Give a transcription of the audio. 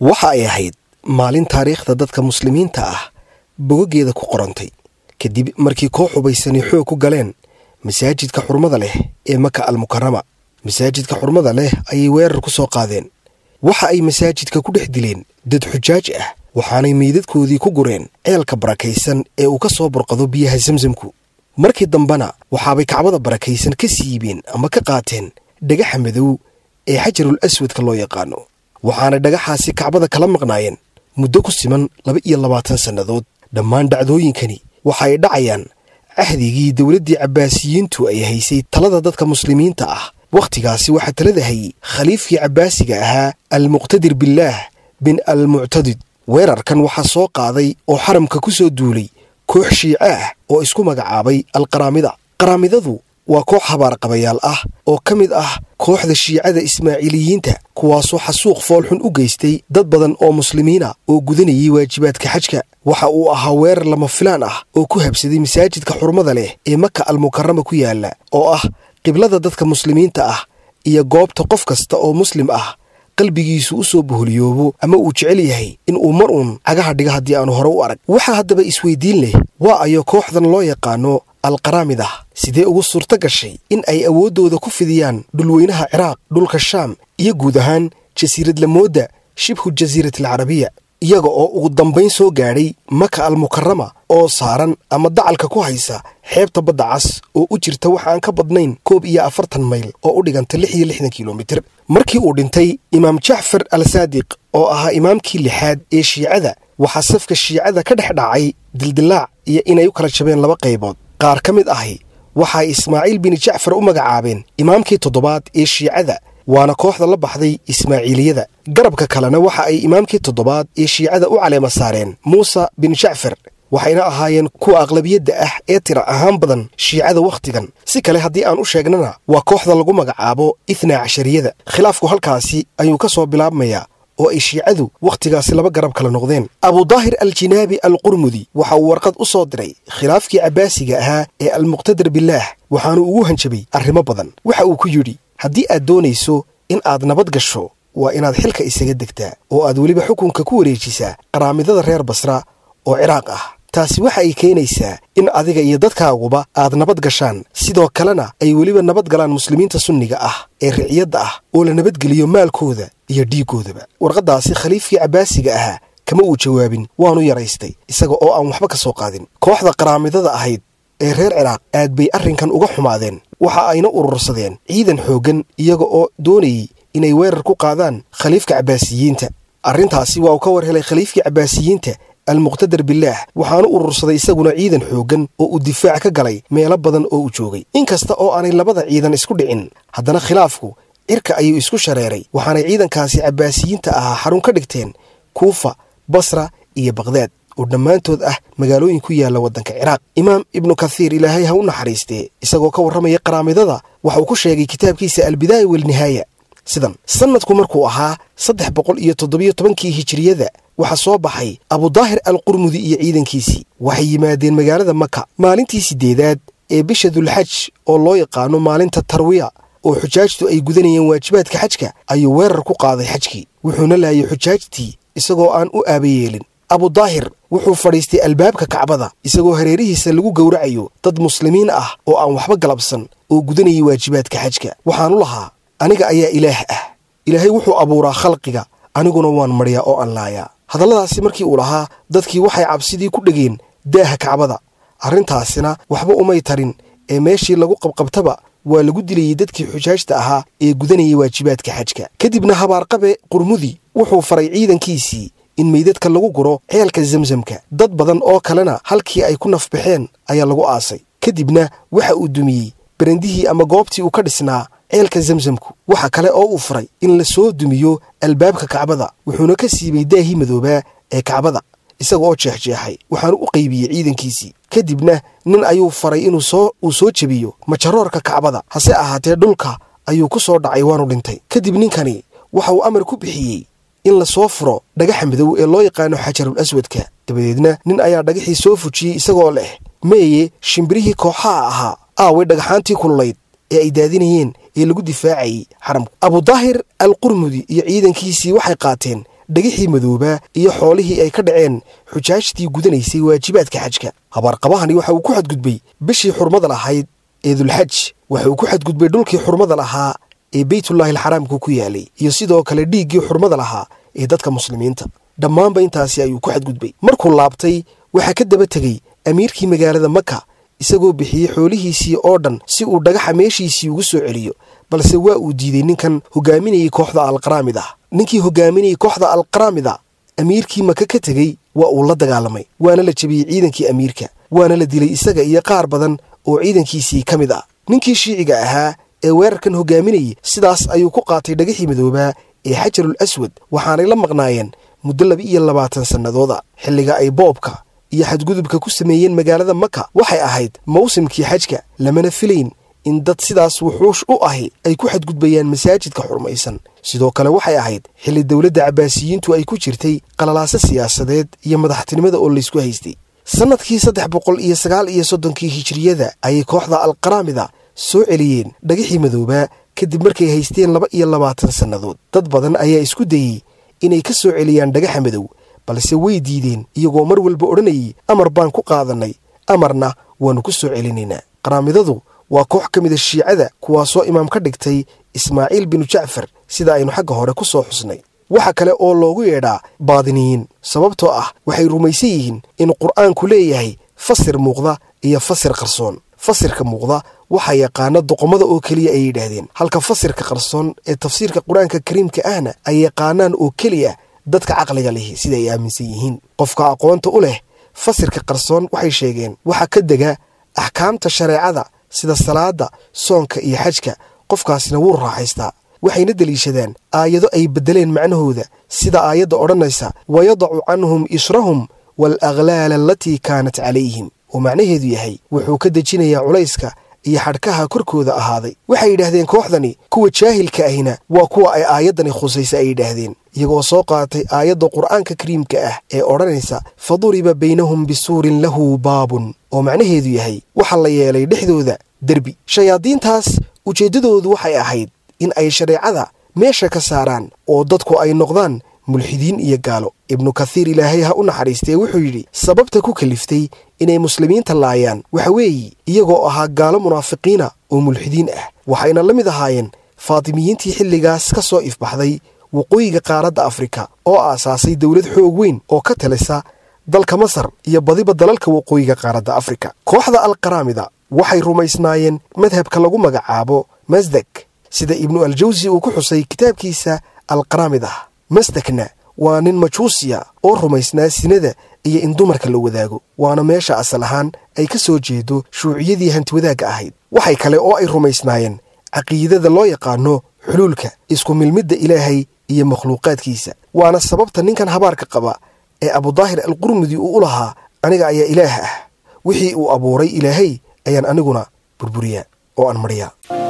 waxa ay ahayd maalin taariikhda dadka muslimiinta ah bogogeeda ku qorantay kadib markii koox hubaysani xoog ku galeen masaajidka xurmada leh ee maka almukarama masaajidka xurmada leh ayay weerar ku soo qaadeen waxa ay masaajidka ku dhex dileen dad xujaaj ah waxaanay meydadkoodii ku gureen ceelka barakaysan ee uu ka soo burqado biyaha samsamku markii dambena waxaabay kacbada barakaysan ka siibeen ama ka qaateen dhagaxa madow ee xajarul aswadka loo yaqaano waxaanay dhagaxaasi kacbada kala maqnaayeen muddo ku siman laba iyo labaatan sannadood dhammaan dhacdooyinkani waxa ay dhacayaan cahdigii dowladdii cabbaasiyiintu ay haysay talada dadka muslimiinta ah wakhtigaasi waxaa talada hayey khaliifkii cabbaasiga ahaa almuqtadir billaah bin almuctadid weerarkan waxaa soo qaaday oo xaramka ku soo duulay koox shiice ah oo isku magacaabay alqaraamida qaraamidadu waa koox habaarqabayaal ah oo ka mid ah kooxda shiicada ismaaciiliyiinta kuwaasoo xasuuq foolxun u geystay dad badan oo muslimiina oo gudanayay waajibaadka xajka waxa uu ahaa weerar lama filaan ah oo ku habsaday masaajidka xurmada leh ee maka almukarama ku yaala oo ah qiblada dadka muslimiinta ah iyo goobta qof kasta oo muslim ah qalbigiisu u soo boholiyoobo ama uu jecel yahay in uu mar uun cagaha dhiga haddii aanu hore u arag waxaa haddaba isweydiin leh waa ayo kooxdan loo yaqaano alqaraamida sidee ugu suurto gashay in ay awooddooda ku fidiyaan dhulweynaha ciraaq dhulka shaam iyo guud ahaan jasiiradlamoodda shibhu jasiiratalcarabiya iyaga oo ugu dambayn soo gaadhay maka almukarama oo saaran ama dacalka ku haysa xeebta badda cas oo u jirta wax aan ka badnayn koob iyo afartan mayl oo u dhiganta lix iyo lixdan kilomitir markii uu dhintay imaam jacfar al saadiq oo ahaa imaamkii lixaad ee shiicada waxaa safka shiicada ka dhex dhacay dildilaac iyo inay u kala jabeen laba qaybood qaar ka mid ahi waxaay ismaaciil bin jacfar u magacaabeen imaamkii toddobaad ee shiicada waana kooxda la baxday ismaaciiliyada garabka kalena waxa ay imaamkii toddobaad ee shiicada u caleema saareen muuse bin jacfar waxayna ahaayeen kuwa aqlabiyadda ah ee tira ahaan badan shiicada wakhtigan si kale haddii aan u sheegnana waa kooxda lagu magacaabo itnaa cashariyada khilaafku halkaasi ayuu ka soo bilaabmayaa oo ay shiicadu wakhtigaasi laba garab kala noqdeen abudaahir aljinaabi alqurmudi waxa uu warqad u soo diray khilaafkii cabbaasiga ahaa ee almuqtadir bilaah waxaanu ugu hanjabay arrimo badan waxa uu ku yidhi haddii aad doonayso in aad nabad gasho waa inaad xilka isaga degtaa oo aad weliba xukunka ku wareejisaa qaraamidada reer basra oo ciraaq ah taasi waxa ay keenaysaa in adiga iyo dadkaaguba aad nabad gashaan sidoo kalena ay weliba nabad galaan muslimiinta sunniga ah ee riciyadda ah oo la nabadgeliyo maalkooda iyo dhiiggoodaba warqaddaasi khaliifkii cabbaasiga ahaa kama uu jawaabin waanu yaraystay isaga oo aan waxba ka soo qaadin kooxda qaraamidada ahayd ee reer ciraaq aad bay arrinkan uga xumaadeen waxa ayna urursadeen ciidan xooggan iyaga oo doonayey inay weerar ku qaadaan khaliifka cabbaasiyiinta arrintaasi waa uu ka war helay khaliifkii cabbaasiyiinta almuqtadar bilaah waxaanu urursaday isaguna ciidan xooggan oo uu difaac ka galay meelo badan oo uu joogay inkasta oo aanay labada ciidan isku dhicin haddana khilaafku cirka ayuu isku shareeray waxaanay ciidankaasi cabbaasiyiinta ahaa xarun ka dhigteen kuufa basra iyo bakdaad oo dhammaantood ah magaalooyin ku yaalla waddanka ciraaq imaam ibnu kathiir ilaahay ha u naxariistee isagoo ka warramaya qaraamidada waxa uu ku sheegay kitaabkiisa albidaaya walnihaaya sidan sannadku markuu ahaa saddex boqol iyo toddobiyo tobankii hijiriyada waxaa soo baxay abudaahir alqurmudi iyo ciidankiisii waxay yimaadeen magaalada maka maalintii siddeedaad ee bisha dulxaj oo loo yaqaano maalinta tarwiya oo xujaajtu ay gudanayeen waajibaadka xajka ayuu weerar ku qaaday xajkii wuxuuna laayay xujaajtii isagoo aan u aabayeelin abudaahir wuxuu fadhiistay albaabka kacbada isagoo hareerihiisa lagu gowracayo dad muslimiin ah oo aan waxba galabsan oo gudanayay waajibaadka xajka waxaanu lahaa aniga ayaa ilaah ah ilaahay wuxuu abuuraa khalqiga aniguna waan maryaa oo aan laayaa hadalladaasi markii uu lahaa dadkii waxay cabsidii ku dhegeen daaha kacbada arrintaasina waxba umay tarin ee meeshii lagu qabqabtaba waa lagu dilayey dadkii xujaajta ahaa ee gudanayay waajibaadka xajka kadibna habaarqabe qurmudi wuxuu faray ciidankiisii in meydadka lagu guro ceelka zamsamka dad badan oo kalena halkii ay ku nafbaxeen ayaa lagu aasay kadibna waxa uu dumiyey berendihii ama goobtii uu ka dhisnaa ceelka zamsamku waxa kale oo uu furay in la soo dumiyo albaabka kacbada wuxuuna ka siibay daahii madoobaa ee kacbada isaga oo jeexjeexay waxaanu u qaybiyey ciidankiisii kadibna nin ayuu faray inuu soo uu soo jebiyo majaroorka kacbada hase ahaatee dhulka ayuu ku soo dhacay waanu dhintay kadib ninkani waxa uu amar ku bixiyey in la soo furo dhagaxa madow ee loo yaqaano xajarul aswadka dabadeedna nin ayaa dhagaxii soo fujiyey isagoo leh meeye shimbirihii kooxaha ahaa aaway dhagaxaantii kululayd ee ay daadinayeen ee lagu difaacayey xaramku abudaahir al qurmudi iyo ciidankiisii waxay qaateen dhagixii madoobaa iyo xoolihii ay ka dhaceen xujaajtii gudanaysay waajibaadka xajka habaarqabahani waxa uu ku xadgudbay bishii xurmada lahayd ee dulxaj waxa uu ku xadgudbay dhulkii xurmada lahaa ee beytullaahi alxaraamku ku yaalay iyo sidoo kale dhiiggii xurmada lahaa ee dadka muslimiinta dhammaanba intaasi ayuu ku xadgudbay markuu laabtay waxaa ka daba tegey amiirkii magaalada maka isagoo bixiyey xoolihiisii oo dhan si uu dhagaxa meeshiisii ugu soo celiyo balse waa uu diiday ninkan hogaaminayay kooxda alqaraamid ah ninkii hogaaminayay kooxda alqaraamida amiirkii maka ka tegey waa uu la dagaalamay waana la jebiyey ciidankii amiirka waana la dilay isaga iyo qaar badan oo ciidankiisii ka mid ah ninkii shiiciga ahaa ee weerarkan hogaaminayay sidaas ayuu ku qaatay dhagaxii madoobaa ee xajarul aswad waxaanay la maqnaayeen muddo laba iyo labaatan sannadooda xilliga ay boobka iyo xadgudubka ku sameeyeen magaalada maka waxay ahayd mawsimkii xajka lamana filayn in dad sidaas wuxuush u ahi ay ku xadgudbayaan masaajidka xurmaysan sidoo kale waxay ahayd xilli dowladda cabbaasiyiintu ay ku jirtay qalalaaso siyaasadeed iyo madaxtinimada oo laysku haystay sannadkii saddex boqol iyo sagaal iyo soddonkii hijiriyada ayay kooxda alqaraamida soo celiyeen dhagixii madoobaa kadib markay haysteen laba iyo labaatan sannadood dad badan ayaa isku dayey inay ka soo celiyaan dhagaxa madow balse way diideen iyagoo mar walba odhanayay amar baan ku qaadannay amarna waannu ku soo celinaynaa qaraamidadu waa koox ka mida shiicada kuwaasoo imaam ka dhigtay ismaaciil binu jacfar sida aynu xagga hore ku soo xusnay waxa kale oo loogu yeedhaa baadiniyiin sababtoo ah waxay rumaysan yihiin in qur'aanku leeyahay fasir muuqda iyo fasir qarsoon fasirka muuqda waxaa yaqaana doqomada oo keliya ay yidhaahdeen halka fasirka qarsoon ee tafsiirka qur-aanka kariimka ahna ay yaqaanaan oo keliya dadka caqliga lihi sida ay aaminsan yihiin qofka aqoonta u leh fasirka qarsoon waxay sheegeen waxaa ka dega axkaamta shareecada sida salaada soonka iyo xajka qofkaasina wuu raaxaystaa waxayna deliishadaan aayado ay beddeleen macnahooda sida aayadda odhanaysa wayadacu canhum israhum waalaklaala alatii kaanat calayhim oo macnaheedu yahay wuxuu ka dejinayaa culayska iyo xadhkaha korkooda ahaaday waxay yidhaahdeen kooxdani kuwa jaahilka ahina waa kuwa ay aayaddani khusaysa ay yidhaahdeen iyagoo soo qaatay aayadda qur'aanka kariimka ah ee odhanaysa faduriba baynahum bisuurin lahu baabun oo macnaheedu yahay waxaa la yeelay dhexdooda derbi shayaadiintaas ujeeddadoodu waxay ahayd in ay shareecada meesha ka saaraan oo dadku ay noqdaan mulxidiin iyo gaalo ibnu kathiir ilaahay ha u naxariistee wuxuu yidhi sababta ku kaliftay inay muslimiinta laayaan waxa weeye iyagoo ahaa gaalo munaafiqiina oo mulxidiin ah waxayna la mid ahaayeen faatimiyiintii xilligaas ka soo ifbaxday waqooyiga qaaradda afrika oo aasaasay dowlad xoog weyn oo ka talisa dalka masar iyo badiba dalalka waqooyiga qaaradda afrika kooxda alqaraamida waxay rumaysnaayeen madhabka lagu magacaabo masdek sida ibnu aljawsi uu ku xusay kitaabkiisa alqaraamid ah masdekna waa nin majuusiya oo rumaysnaa sinada iyo in dumarka la wadaago waana meesha asal ahaan ay ka soo jeedo shuuciyadii hantiwadaagga ahayd waxay kale oo ay rumaysnaayeen caqiidada loo yaqaano xuluulka isku milmidda ilaahay iyo makhluuqaadkiisa waana sababta ninkan habaarka qaba ee abudaahir alqurmudi uu u lahaa aniga ayaa ilaah ah wixii uu abuuray ilaahay ayaan aniguna burburiyaa oo aan maryaa